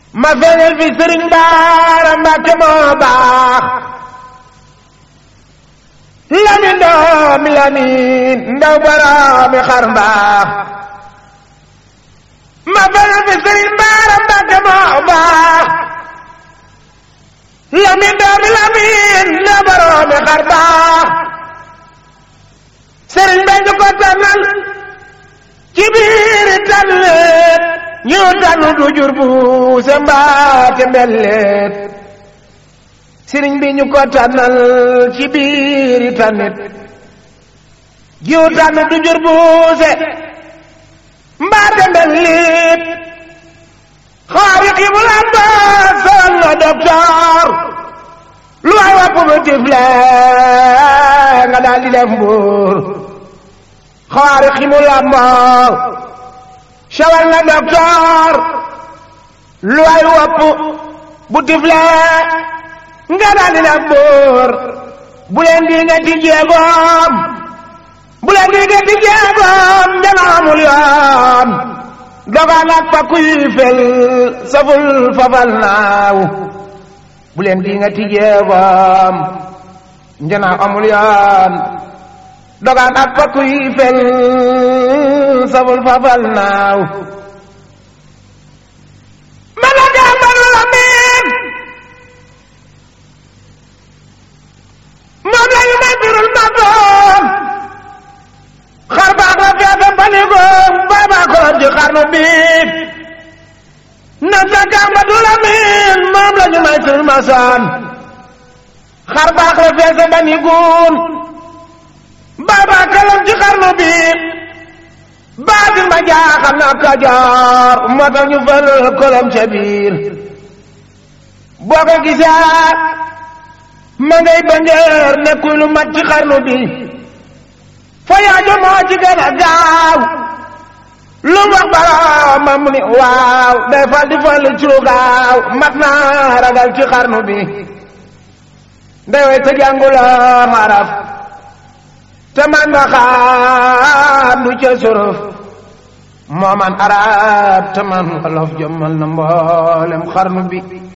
ma feeñal fi sëriñ baara mbàkke moo baax lamin doomi lamin ndaw baraami xar mbaax ma feeñal fi sëriñ baara mbàkke moo baax lamin doomi lamin ndaw baraami xar mbaax sëriñ bay ñu ko tànnal ci biiri tànneet ñu tànn du jur bu se mbaate mbelleet sëriñ bi ñu ko tànnal ci biiri tànnit jiw tànn du jur bu se mbaate mbelleet xaari ximu lamba sol na docteur lu waay wa positif la nga daal di def mbuur xaari ximu lamba sawal na docteur lu ay wopp bu tifle nga daal di def buur bu leen di nga ti jeegoom bu leen di nga ti jeegoom dana amul yoon dogaan ak fa kuy fel saful fafal naaw bu leen di nga ti jeegoom dana amul yoon dogaan ak fa kuy fel sabul fafal naaw ma la jàmbalu la miin moom la ñu may birul ma doom xar baax la feete banigoom baabaa korom ci xarnu biib na sa jàmbatu la miin moom la ñu may birul ma soon xar baax la feete banigoom baabaa korom ci xarnu biib baatin ma jaaxal na kajoor moo tax ñu fal kolom ca biir boo ko gisaat ma ngay bangeer nekkul lu mat ci xarnu bi fa yaajo moo ci gën a gaaw lu wax boroomam ni waaw day fal di fal ci lu gaaw mat naa ragal ci xarnu bi day way te jànguloo xaraf te man nga xaam du ca suruf moo man arab te man olof jommal na mboolem xarnu bi